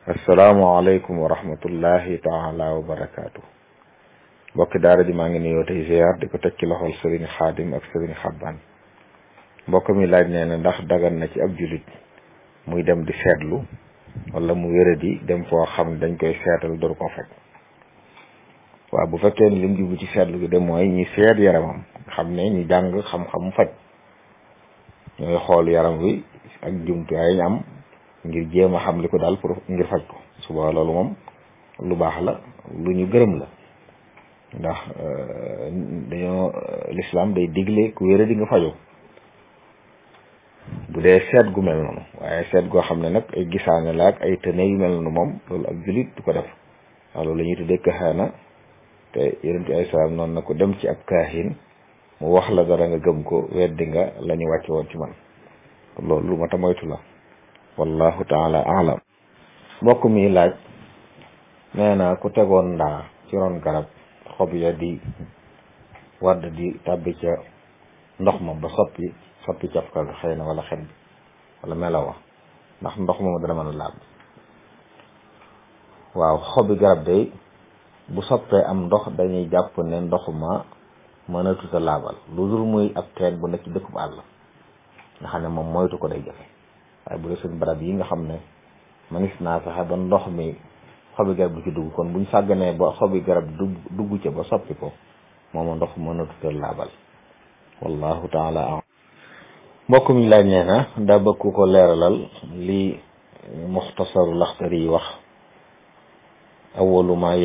asalaamaaleykum wa rahmatullahi taala wa barakaatu mbokki daara ji maa ngi nuyoo tey ziar di ko teg ci loxol sëriñ xaadim ak sëriñ xabbaan mbokk mi laaj nee na ndax dagan na ci ab julit muy dem di seetlu wala mu wéradi dem foo xam ne dañ koy seetal door ko faj waaw bu fekkee ni lim jublu ci seetlu gi de mooy ñi seet yaramam xam ne ñi jàng xam-xam faj ñooy xool yaram wi ak jumtuwaay ñu am ngir jéem a xam li ko daal pour ngir faj ko suba loolu moom lu baax la lu ñu gërëm la ndax dañoo lislaam day digle ku wéra di nga fajoo bu dee seet gu mel noonu waaye seet goo xam ne nag ay gisaane la ak ay tëne yu mel noonu moom loolu ak julit du ko def waaw loolu la ñuy tuddee kaxaana te yonent bi alayhi salaam noonu na ko dem ci ab kaahin mu wax la dara nga gëm ko weddi nga la ñu wàcce woon ci man loolu lu ma ta moytu la wallahu taala alam mbokk mi laaj nee na ku tegoon ndaa ci ron garab xob ya di wadd di tàbbi ca ndox ma ba soppi soppi cafka ga xëy na wala xet bi wala melawa ndax ndox moom dana mën a laab waaw xobi garab day bu soppee am ndox dañuy jàpp ne ndox ma mënatut a laabal lu dul muy ab teen bu nekk ci dëkkub àll nga xam ne moom moytu ko day jafe waaye bu dee seen barab yi nga xam ne manis naa fexe ba ndox mi xobi garab du ci dugg kon buñ sàgganee ba xobi garab dugg dugg ca ba soppi ko mooma ndox mënatut a laabal wallahu taala am mbokk mi laaj nee na daa bëgg ku ko leeralal li muxtasaru laxtari yi wax awalu ma